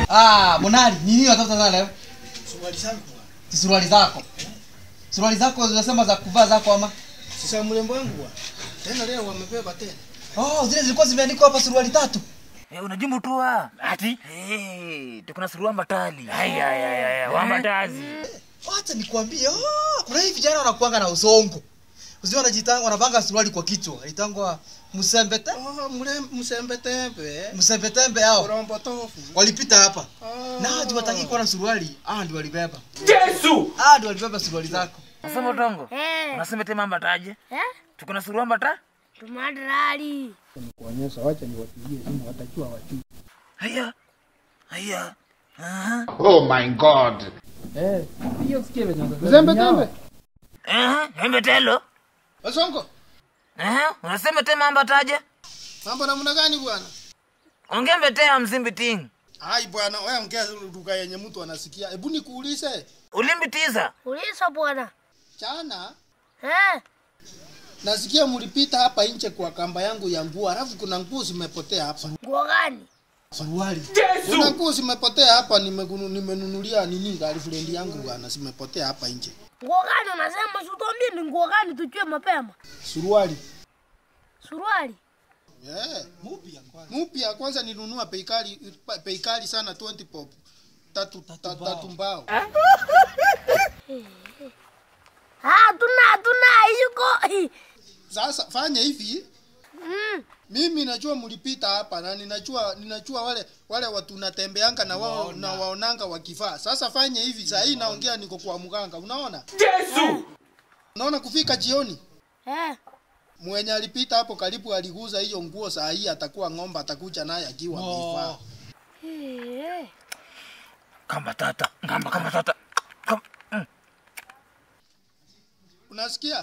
Ah, Monali, ni nini unatafuta sana leo? Suruali zangu bwana. Suruali zako. Suruali zako zinasema za kuvaa zako ama? Sasa mrembo wangu bwana. Tena leo wamebeba tena. Oh, zile zilikuwa zimeandikwa hapa suruali tatu. Eh, unajumbu tu wa. Ati? Eh, tuko na suruali matali. Haya haya haya, wambatazi. Wacha nikwambie, oh, kuna hii vijana wanakuanga na usongo. Usijua wanajitanga wanapanga suruali kwa kichwa. Itangwa msembete, Oh, mrembo msembe tembe. msembetembe hao. Korombo tofu. Walipita hapa. Oh. Na hadi wataki kuwa na suruali. Ah, ndio walibeba. Yesu! Ah, ndio walibeba suruali zako. Nasema utongo. Eh, Unasema te mamba taje? eh, Tuko na suruali mata? tumadrali. Kuonyesha wacha niwapigie simu watajua wajui. Haya. Haya. Aha. Oh my God. Eh, hiyo sikia venye Msembe tembe. Eh, hembe telo. Wasongo. Eh, unasema te mamba taje? Mambo namna gani bwana? Ongembe te hamsimbi ting. Hai bwana, wewe ongea lugha yenye mtu anasikia. Hebu nikuulize. Ulimbitiza. Ulisa bwana. Jana Eh, nasikia mlipita hapa nje kwa kamba yangu ya nguo, alafu kuna nguo zimepotea hapa. nguo gani? Suruali. Kuna nguo zimepotea hapa, nimegunu- nimenunulia nini girlfriend yangu bwana, zimepotea hapa nje. Nguo gani unasema? Si utuambie ni nguo gani tujue mapema. Suruali. Suruali. Yeah. Mupya kwanza. Mupya kwanza nilinunua bei kali bei kali sana 20 pop. Tatu tatu, tatu mbao. Ah, tuna tuna yuko. Sasa fanya hivi, Mm. mimi najua mlipita hapa na ninajua ninajua wale wale watu natembeanga na wao na waonanga wakivaa. Sasa fanya hivi, saa hii naongea niko kwa mganga. Unaona? Yesu! Unaona kufika jioni Eh, mwenye alipita hapo karibu aliguza hiyo nguo, saa hii atakuwa ng'ombe, atakuja naye akiwa amevaa. eh. Kamba tata. Kamba kamba tata. Kamba. Mm. Unasikia?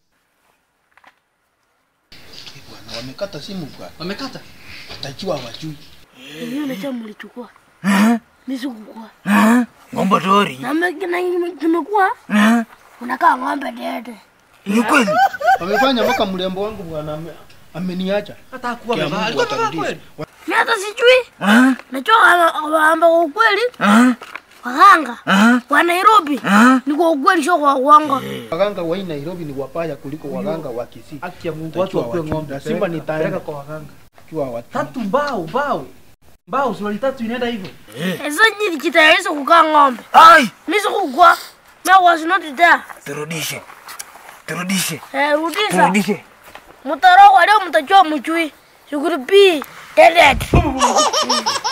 Bwana, wamekata simu bwana. Wamekata. Watajua wajui. Hiyo nacha mlichukua. Mimi sikukua. Eh, Ngombe tori. Na mimi na nimekuwa Eh, unakaa ng'ombe dede. Ni kweli. Wamefanya mpaka mrembo wangu bwana ame- ameniacha. Hata kuwa Kia amevaa. Mungu Alikuwa amevaa atarudisha. kweli. Mimi hata sijui. Eh, Najua waamba kwa ukweli eh, waganga eh, wa Nairobi eh. ni kwa ukweli sio kwa uongo. Waganga wa hii Nairobi ni wabaya kuliko waganga wa Kisii. haki ya Mungu Utajua watu wakuwe wajui. ng'ombe. Lazima Peleka- nitaenda. peleka kwa waganga. Jua watu. Tatu mbao mbao mbao suruali tatu inaenda hivyo. Sasa nyinyi jitayarisha kukaa ng'ombe. Ai, Mimi sikukua. Mimi was not there. turudishe. Turudishe. Eh, rudisha. Turudishe. Mtarogwa leo mtajua mchui. Shukuru pi. Dead.